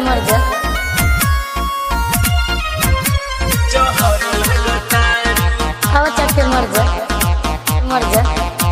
मर जा जहर लगतारू हवा चट के मर जा मर जा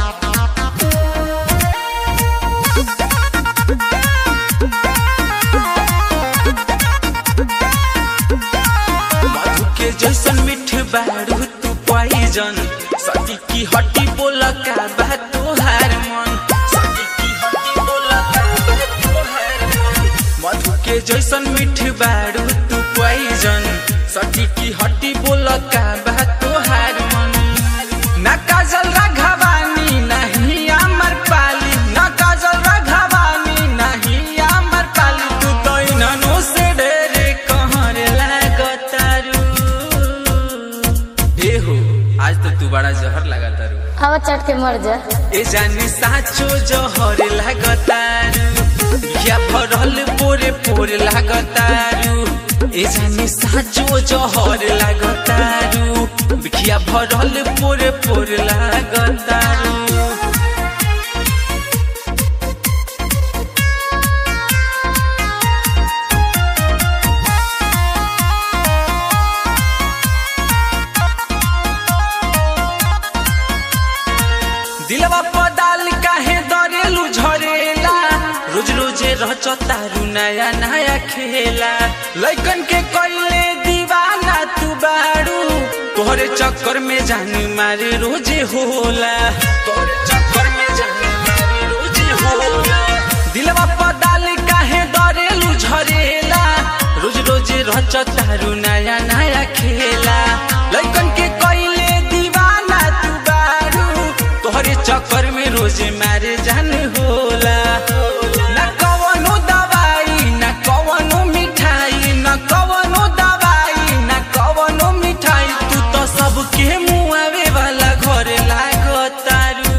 मधु के जैसन मीठ बारू तू पॉइजन सती की हड्डी बोला का बा तोहार मन सती की हड्डी बोला का बा तोहार मन मधु के जैसन मीठ बारू तू पॉइजन सती की हड्डी बोला का बा तोहार मन ना काजल राघवानी नहीं अमर पाली ना काजल राघवानी नहीं अमर पाली तू तो इन्हनो से ढेरे कहर लागतारू ए हो आज तो तू बड़ा जहर लगातारू हवा चट के मर जा ए जानी साचो जहर लागतारू क्या भरल पोरे पोरे लागतारू ए जानी साचो जहर लागतारू बिखिया भरल पोरे पोरे लागतारू दिलवा पदाल काहे दरेलू झरेला रोज रोजे रच तारू नया नया खेला लइकन के कइले दीवाना तू बाड़ू तोहरे चक्कर में जान मारे रोजे होला तोहरे चक्कर में जान मारे रोजे होला दिलवा पदाल काहे दरेलू झरेला रोज रोजे रच तारू नया नया खेला लइकन के कइले दीवाना तू बारू तोहरे चक्कर में रोज मारे जान होला न कवनो दवाई न कवनो मिठाई न कवनो दवाई न कवनो मिठाई तू तो सबके मुआवे वाला घर लागतारू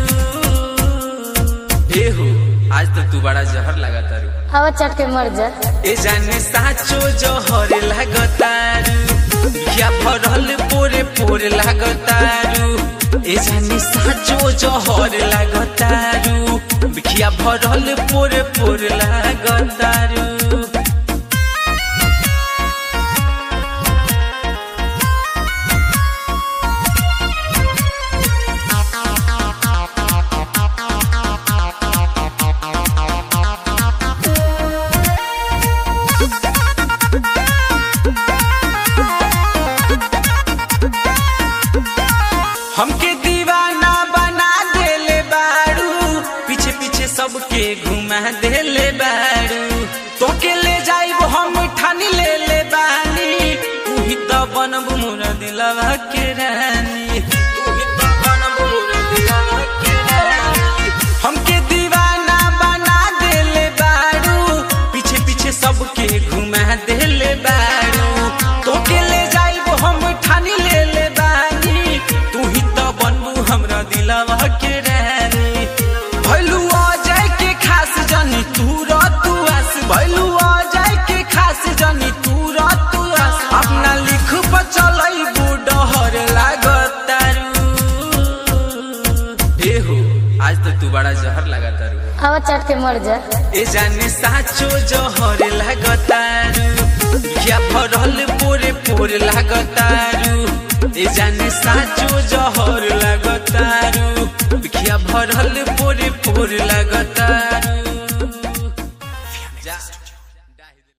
ए हो आज तो तू बड़ा जहर लगातारू हवा चट के मर जा ए जाने साचो जहर लागतारू क्या भरल पोरे पोरे लागतारू ए जाने साचो जहर लागतारू बिखिया भरल पोरे पोरे लागतारू हमके दीवाना बना देले बारू पीछे पीछे सबके घुमा देले बारू तोके ले जाइब हम ठानी ले ले बानी तू ही तो बनब मोर दिलवा के रानी तू ही तो बनब मोर दिलवा के रानी हमके दीवाना बना देले बारू पीछे पीछे सबके घुमा देले बारू तोके ले जाइब हम ठानी ले ले बानी तू ही तो बनबू हमरा दिलवा के रानी भैलू आ जाए के खास जानी तू तू आस भैलू आ जाए के खास जानी तू तू आस अपना लिख बचलई बुडहर लागतारू ए हो आज तो तू बड़ा जहर लगातारू हवा चट के मर जा ए जाने साचो जहर लागतारू क्या भरल पोरे पोरे लागतारू ए जाने साचो जहर लागतारू क्या भरल पोरे पोरे लागतारू जा